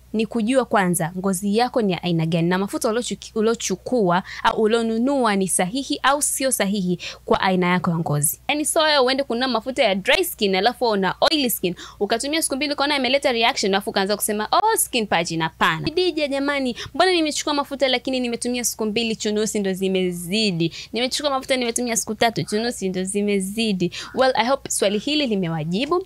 ni kujua kwanza ngozi yako ni ya aina gani na mafuta uliochuki- uliochukua au ulionunua ni sahihi au sio sahihi kwa aina yako ya ngozi. Yaani so wewe uende kununua mafuta ya dry skin alafu una oily skin ukatumia siku mbili ukaona imeleta reaction alafu ukaanza kusema oh skin purging. Hapana. Dija jamani, mbona nimechukua mafuta lakini nimetumia siku mbili chunusi ndo zimezidi. Nimechukua mafuta nimetumia siku tatu chunusi ndo zimezidi. Well, I hope swali hili limewajibu.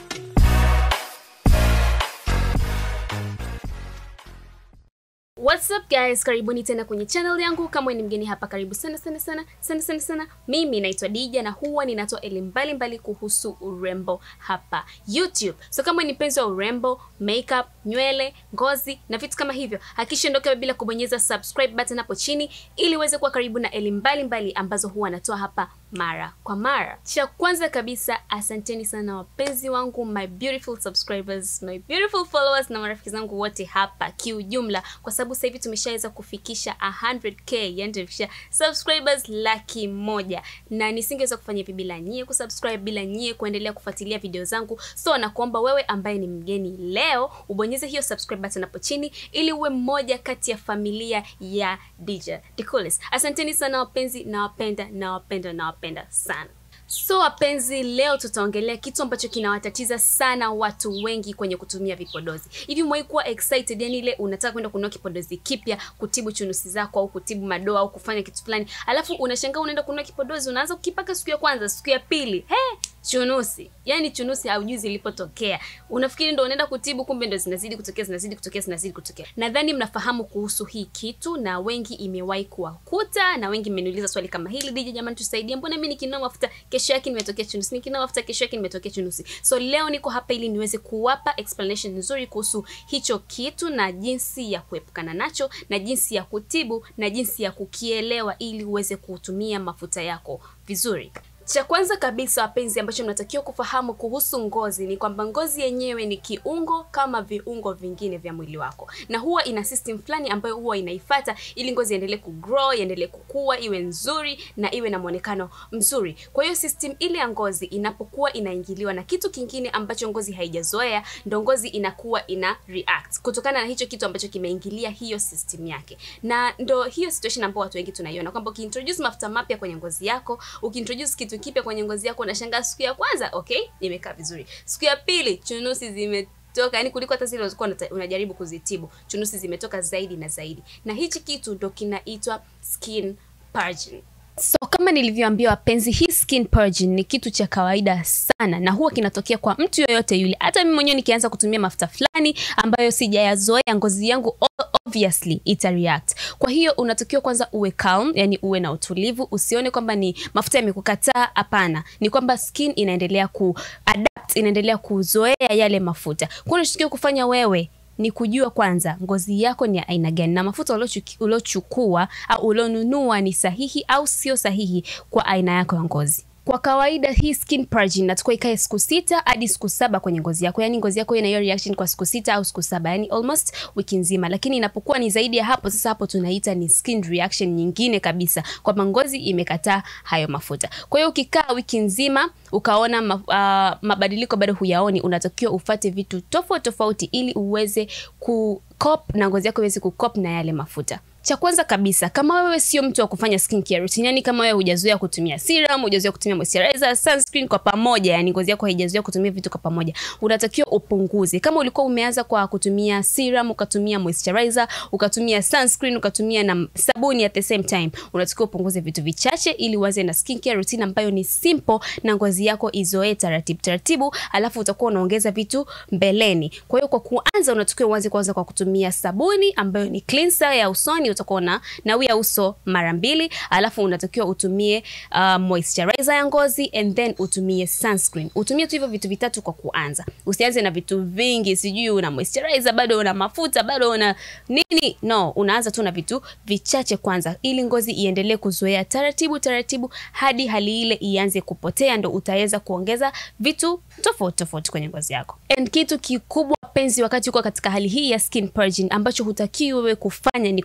What's up guys, karibuni tena kwenye channel yangu. Kama wewe ni mgeni hapa, karibu sana sana sana sana sana sana. Mimi naitwa Dija na huwa ninatoa elimu mbalimbali kuhusu urembo hapa YouTube. So kama wewe ni mpenzi wa urembo, makeup, nywele, ngozi na vitu kama hivyo, hakikisha ondoka bila kubonyeza subscribe button hapo chini ili uweze kuwa karibu na elimu mbalimbali ambazo huwa natoa hapa mara kwa mara. Cha kwanza kabisa, asanteni sana wapenzi wangu, my beautiful subscribers, my beautiful followers na marafiki zangu wote hapa kiujumla, kwa sababu sasa hivi tumeshaweza kufikisha 100k, yani tumefikisha subscribers laki moja, na nisingeweza kufanya hivi bila nyie kusubscribe, bila nyie kuendelea kufuatilia video zangu. So nakuomba wewe ambaye ni mgeni leo ubonyeze hiyo subscribe button hapo chini ili uwe mmoja kati ya familia ya Dija The Coolest. Asanteni sana wapenzi, nawapenda nawapenda nawapenda sana. So wapenzi, leo tutaongelea kitu ambacho kinawatatiza sana watu wengi kwenye kutumia vipodozi. Hivi umewahi kuwa excited, yani ile unataka kwenda kununua kipodozi kipya kutibu chunusi zako au kutibu madoa au kufanya kitu fulani, alafu unashangaa unaenda kununua kipodozi, unaanza kukipaka siku ya kwanza, siku ya pili, he chunusi yani chunusi haujui zilipotokea unafikiri ndo unaenda kutibu kumbe ndo zinazidi kutokea zinazidi kutokea zinazidi kutokea nadhani mnafahamu kuhusu hii kitu na wengi imewahi kuwakuta na wengi mmeniuliza swali kama hili dija jamani tusaidie mbona mi nikinunua mafuta kesho yake nimetokea chunusi nikinunua mafuta kesho yake nimetokea chunusi so leo niko hapa ili niweze kuwapa explanation nzuri kuhusu hicho kitu na jinsi ya kuepukana nacho na jinsi ya kutibu na jinsi ya kukielewa ili uweze kutumia mafuta yako vizuri cha kwanza kabisa wapenzi, ambacho mnatakiwa kufahamu kuhusu ngozi ni kwamba ngozi yenyewe ni kiungo kama viungo vingine vya mwili wako, na huwa ina system fulani ambayo huwa inaifata ili ngozi iendelee kugrow, iendelee kukua, iwe nzuri na iwe na mwonekano mzuri. Kwa hiyo system ile ya ngozi inapokuwa inaingiliwa na kitu kingine ambacho ngozi haijazoea, ndo ngozi inakuwa ina react kutokana na hicho kitu ambacho kimeingilia hiyo system yake, na ndo hiyo situation ambayo watu wengi tunaiona kwamba ukiintroduce mafuta mapya kwenye ngozi yako, ukiintroduce kitu kipya kwenye ngozi yako, unashangaa siku ya kwanza okay, imekaa vizuri, siku ya pili chunusi zimetoka, yani kuliko hata zile ulikuwa unata- unajaribu kuzitibu, chunusi zimetoka zaidi na zaidi, na hichi kitu ndo kinaitwa skin purging. So kama nilivyoambia wapenzi, hii skin purging ni kitu cha kawaida sana na huwa kinatokea kwa mtu yoyote yule. Hata mimi mwenyewe nikianza kutumia mafuta fulani ambayo sijayazoea, ngozi yangu o- obviously ita react. Kwa hiyo unatakiwa kwanza uwe calm, yani uwe na utulivu, usione kwamba ni mafuta yamekukataa. Hapana, ni kwamba skin inaendelea ku adapt, inaendelea kuzoea yale mafuta. Kwa hiyo unachotakiwa kufanya wewe ni kujua kwanza ngozi yako ni ya aina gani na mafuta uliochuki- uliochukua au ulionunua ni sahihi au sio sahihi kwa aina yako ya ngozi. Kwa kawaida hii skin purging inatakiwa ikae siku sita hadi siku saba kwenye ngozi yako, yaani ngozi yako ina hiyo reaction kwa siku sita au siku saba, yani almost wiki nzima. Lakini inapokuwa ni zaidi ya hapo, sasa hapo tunaita ni skin reaction nyingine kabisa, kwamba ngozi imekataa hayo mafuta. Kwa hiyo ukikaa wiki nzima ukaona ma, uh, mabadiliko bado huyaoni, unatakiwa ufate vitu tofauti tofauti ili uweze ku cop na ngozi yako iweze kukop na yale mafuta. Cha kwanza kabisa, kama wewe sio mtu wa kufanya skincare routine, yani kama wewe hujazoea kutumia serum, hujazoea kutumia moisturizer, sunscreen kwa pamoja, yani ngozi yako haijazoea kutumia vitu kwa pamoja, unatakiwa upunguze. Kama ulikuwa umeanza kwa kutumia serum, ukatumia moisturizer, ukatumia sunscreen, ukatumia na sabuni at the same time, unatakiwa upunguze vitu vichache ili uanze na skincare routine ambayo ni simple na ngozi yako izoee taratibu taratibu, alafu utakuwa unaongeza vitu mbeleni. Kwa hiyo kwa kuanza, unatakiwa uanze kwanza kwa kutumia sabuni ambayo ni cleanser ya usoni, utakuwa una nawia uso mara mbili, alafu unatakiwa utumie uh, moisturizer ya ngozi and then utumie sunscreen. Utumie tu hivyo vitu vitatu kwa kuanza, usianze na vitu vingi, sijui una moisturizer bado una mafuta bado una nini. No, unaanza tu na vitu vichache kwanza, ili ngozi iendelee kuzoea taratibu taratibu hadi hali ile ianze kupotea, ndo utaweza kuongeza vitu tofauti tofauti kwenye ngozi yako. And kitu kikubwa penzi, wakati uko katika hali hii ya skin purging, ambacho hutakiwi wewe kufanya ni kuanza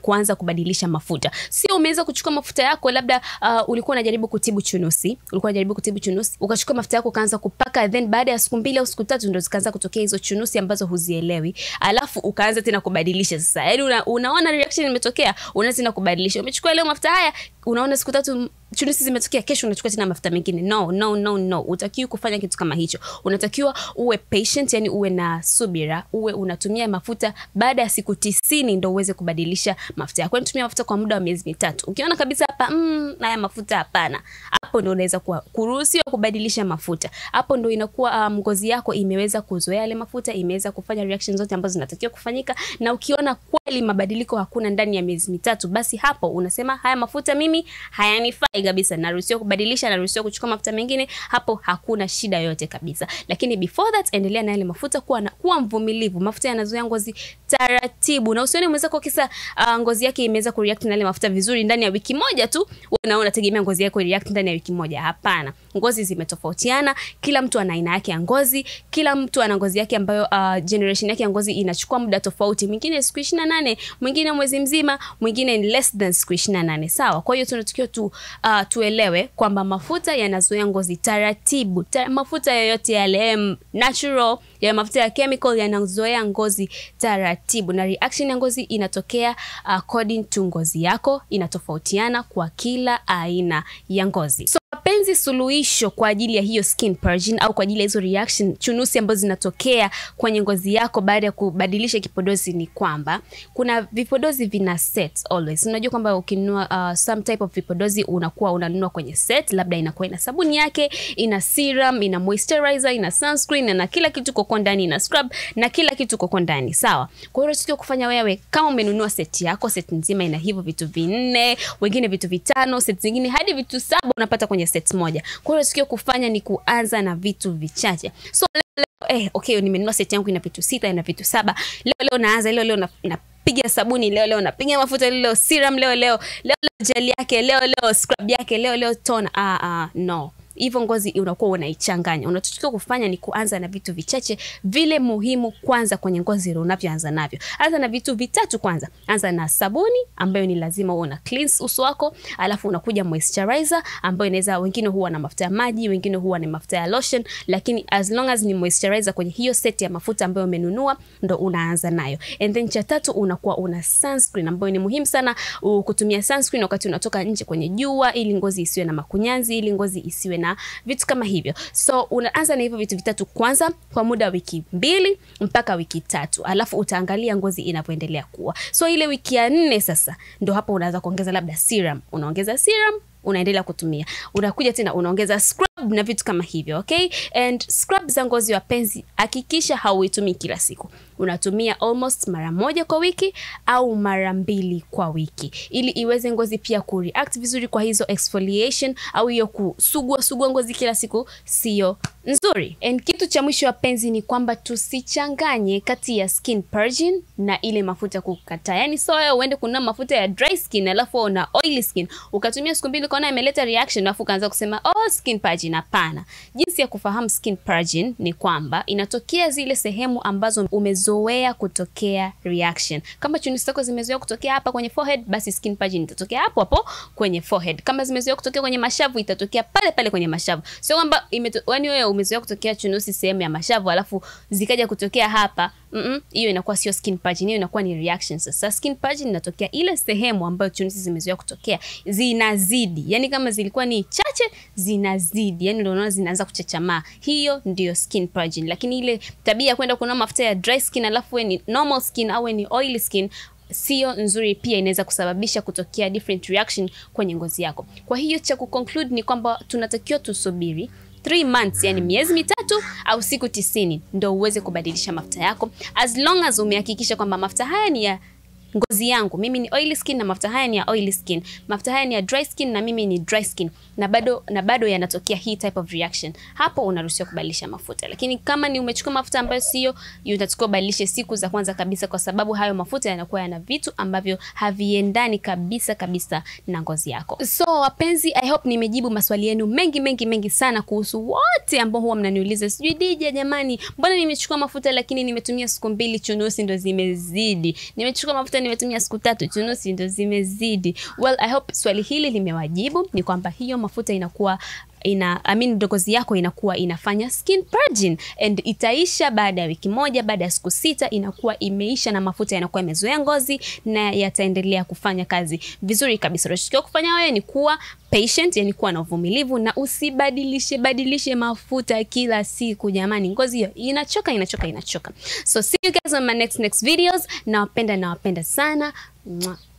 kubadilisha mafuta. Sio umeweza kuchukua mafuta yako labda uh, ulikuwa unajaribu kutibu chunusi, ulikuwa unajaribu kutibu chunusi, ukachukua mafuta yako ukaanza kupaka, then baada ya siku mbili au siku tatu ndo zikaanza kutokea hizo chunusi ambazo huzielewi, alafu ukaanza tena kubadilisha. Sasa yaani una, unaona reaction imetokea, unaanza tena kubadilisha. Umechukua leo mafuta haya, unaona siku tatu chunusi zimetokea, kesho unachukua tena mafuta mengine. No, no, no, no, utakiwi kufanya kitu kama hicho. Unatakiwa uwe patient, yani uwe na subira, uwe unatumia mafuta baada ya siku tisini ndo uweze kubadilisha mafuta yako. Yani tumia mafuta kwa muda wa miezi mitatu. Ukiona kabisa hapa mm, haya mafuta hapana, hapo ndo unaweza kuwa kuruhusiwa kubadilisha mafuta. Hapo ndo inakuwa um, ngozi yako imeweza kuzoea yale mafuta, imeweza kufanya reaction zote ambazo zinatakiwa kufanyika, na ukiona kweli mabadiliko hakuna ndani ya miezi mitatu, basi hapo unasema haya mafuta mimi hayanifai kabisa, naruhusiwa kubadilisha, naruhusiwa kuchukua mafuta mengine. Hapo hakuna shida yoyote kabisa, lakini before that, endelea na yale mafuta, kuwa na, kuwa mvumilivu. Mafuta yanazoea ngozi taratibu, na usione mwenzako kisa uh, ngozi yake imeweza kureact na yale mafuta vizuri ndani ya wiki moja tu, wewe unategemea ngozi yako react ndani ya wiki moja. Hapana, ngozi zimetofautiana, kila mtu ana aina yake ya ngozi, kila mtu ana ngozi yake ambayo uh, generation yake ya ngozi inachukua muda tofauti, mwingine siku 28, mwingine mwezi mzima, mwingine ni less than siku 28. Sawa, kwa hiyo tunatakiwa tu uh, tuelewe kwamba mafuta yanazoea ngozi taratibu. Ta, mafuta yoyote yale um, natural ya mafuta ya chemical yanazoea ngozi taratibu, na reaction ya ngozi inatokea according to ngozi yako, inatofautiana kwa kila aina ya ngozi. So wapenzi, suluhisho kwa ajili ya hiyo skin purging au kwa ajili ya hizo reaction chunusi ambazo zinatokea kwenye ngozi yako baada ya kubadilisha kipodozi ni kwamba kuna vipodozi vina set always. Unajua kwamba ukinunua uh, some type of vipodozi unakuwa unanunua kwenye set, labda inakuwa ina sabuni yake, ina serum, ina moisturizer, ina sunscreen na kila kitu koko ndani, ina scrub na kila kitu koko ndani, sawa. Kwa hiyo unatakiwa kufanya wewe, kama umenunua set yako, set nzima ina hivyo vitu vinne, wengine vitu vitano, set zingine hadi vitu saba unapata kwenye set moja. Kwa hiyo unatakiwa kufanya ni kuanza na vitu vichache. So leo, leo eh, okay, nimenunua set yangu ina vitu sita, ina vitu saba. Leo leo naanza, leo leo na, na piga sabuni leo leo, napiga mafuta leo leo, serum leo leo, leo leo gel yake leo leo, scrub yake leo leo, tone. Ah, ah, no hivyo ngozi unakuwa unaichanganya. Unachotakiwa kufanya ni kuanza na vitu vichache vile muhimu kwanza kwenye ngozi unavyoanza navyo. Anza na vitu vitatu kwanza. Anza na sabuni ambayo ni lazima uwe una cleanse uso wako, alafu unakuja moisturizer ambayo inaweza, wengine huwa na mafuta ya maji, wengine huwa na mafuta ya lotion, lakini as long as ni moisturizer kwenye hiyo set ya mafuta ambayo umenunua ndo unaanza nayo. And then cha tatu unakuwa una sunscreen ambayo ni muhimu sana kutumia sunscreen wakati unatoka nje kwenye jua, ili ngozi isiwe na makunyanzi, ili ngozi isiwe na vitu kama hivyo. So unaanza na hivyo vitu vitatu kwanza kwa muda wa wiki mbili mpaka wiki tatu, alafu utaangalia ngozi inavyoendelea kuwa. So ile wiki ya nne sasa ndo hapo unaanza kuongeza labda serum, unaongeza serum unaendelea kutumia, unakuja tena unaongeza scrub na vitu kama hivyo okay. And scrub za ngozi wapenzi, hakikisha hauitumii kila siku, unatumia almost mara moja kwa wiki au mara mbili kwa wiki, ili iweze ngozi pia kureact vizuri kwa hizo exfoliation au hiyo kusugua sugua ngozi kila siku, sio nzuri. And kitu cha mwisho wapenzi ni kwamba tusichanganye kati ya skin purging na ile mafuta kukataa. Yani so wewe uende kununua mafuta ya dry skin alafu una oily skin ukatumia siku mbili ukaona imeleta reaction alafu ukaanza kusema oh, skin purging. Hapana. Jinsi ya kufahamu skin purging ni kwamba inatokea zile sehemu ambazo umezoea kutokea reaction. Kama chunusi zako zimezoea kutokea hapa kwenye forehead, basi skin purging itatokea hapo hapo kwenye forehead. Kama zimezoea kutokea kwenye mashavu, itatokea pale pale kwenye mashavu. Sio kwamba yani wewe umezoea kutokea chunusi sehemu ya mashavu alafu zikaja kutokea hapa hiyo mm -mm, inakuwa sio skin purging, hiyo inakuwa ni reaction. Sasa skin purging inatokea ile sehemu ambayo chunusi zimezoea kutokea zinazidi, yani kama zilikuwa ni chache zinazidi, yani ndio unaona zinaanza kuchachamaa, hiyo ndio skin purging. Lakini ile tabia ya kwenda kununua mafuta ya dry skin alafu we ni normal skin au ni oily skin sio nzuri, pia inaweza kusababisha kutokea different reaction kwenye ngozi yako. Kwa hiyo cha kuconclude ni kwamba tunatakiwa tusubiri 3 months yani miezi mitatu au siku tisini ndo uweze kubadilisha mafuta yako, as long as umehakikisha kwamba mafuta haya ni ya ngozi yangu mimi ni oily skin na mafuta haya ni ya oily skin, mafuta haya ni ya dry skin na mimi ni dry skin, na bado na bado yanatokea hii type of reaction, hapo unaruhusiwa kubadilisha mafuta. Lakini kama ni umechukua mafuta ambayo sio, unatakiwa ubadilishe siku za kwanza kabisa, kwa sababu hayo mafuta yanakuwa yana vitu ambavyo haviendani kabisa kabisa na ngozi yako. So wapenzi, I hope nimejibu maswali yenu mengi mengi mengi sana kuhusu wote ambao huwa mnaniuliza, sijui Dija, jamani, mbona nimechukua mafuta lakini nimetumia siku mbili chunusi ndo zimezidi, nimechukua mafuta nimetumia siku tatu chunusi ndo zimezidi. Well, I hope swali hili limewajibu. Ni kwamba hiyo mafuta inakuwa ina I mean, ngozi yako inakuwa inafanya skin purging and itaisha baada ya wiki moja, baada ya siku sita inakuwa imeisha na mafuta yanakuwa yamezoea ngozi na yataendelea kufanya kazi vizuri kabisa. Unachotakiwa kufanya wewe ni kuwa patient, yani kuwa na uvumilivu na usibadilishe badilishe mafuta kila siku jamani, ngozi hiyo inachoka inachoka inachoka. So see you guys on my next next videos. Nawapenda nawapenda sana. Mwah.